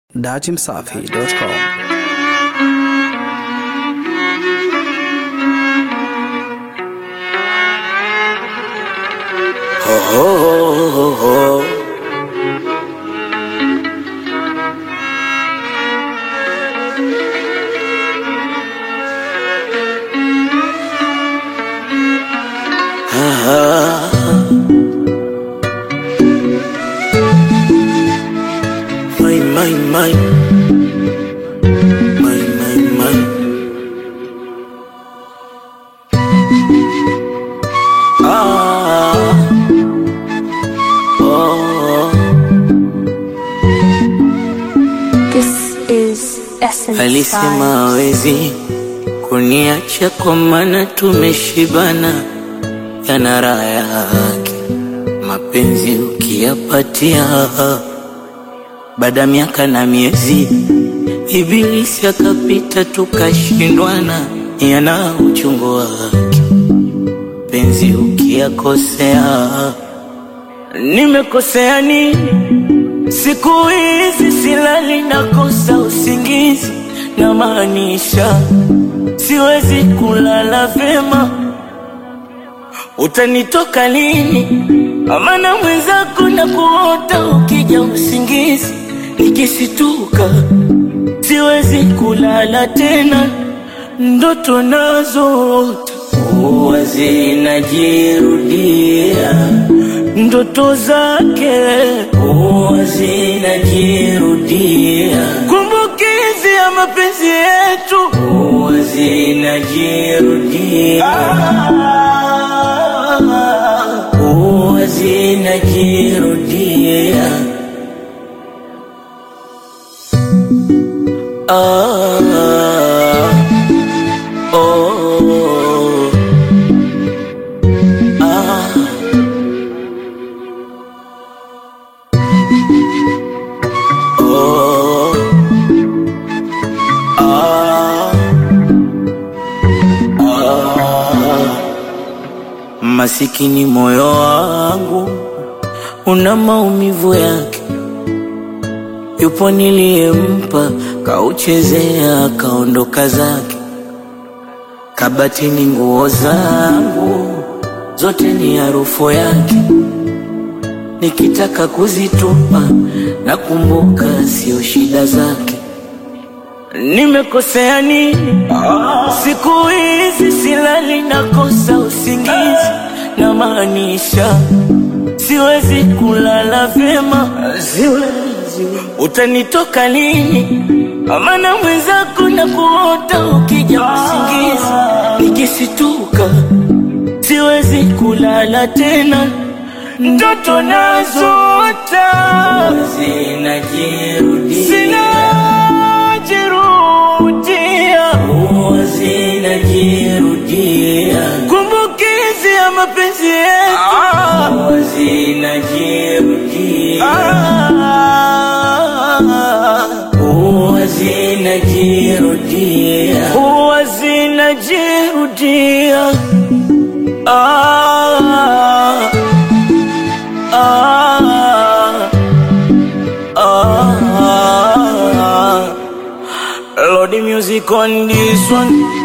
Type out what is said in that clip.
datimsafi.com. My, my, my. My, my, my. Ah. Oh. This is Essence Alisema Vibes. hawezi kuniacha kwa maana tumeshibana, yana raha yake mapenzi ukiyapatia. Baada ya miaka na miezi, ibilisi akapita, tukashindwana, yana uchungu wake penzi ukiyakosea. Nimekosea nini? Siku hizi silali, nakosa usingizi, na maanisha siwezi kulala vema. Utanitoka lini? Amana mwenzako na kuota ukija usingizi, nikisituka siwezi kulala tena, ndoto nazoota huwa zinajirudia, ndoto zake huwa zinajirudia, kumbukizi ya mapenzi yetu huwa zinajirudia, huwa zinajirudia. Ah, oh, ah. Oh, ah, ah. Masikini moyo wangu una maumivu yake, yupo niliyempa kauchezea kaondoka zake, kabatini nguo zangu zote ni harufu yake nikitaka kuzitupa nakumbuka sio shida zake. Nimekosea nini? Siku hizi silali, nakosa usingizi, na maanisha siwezi kulala vyema, siwezi. Utanitoka lini? Amana mwenzako na kuota ukija usingizi, nikisituka siwezi kulala tena, ndoto nazoota zinajirudia, zinajirudia, huwa zinajirudia, kumbukizi ya mapenzi yetu huwa zinajirudia, huwa zinajirudia, huwa zinajirudia. Ah, ah, ah, ah. Lord, the music on this one.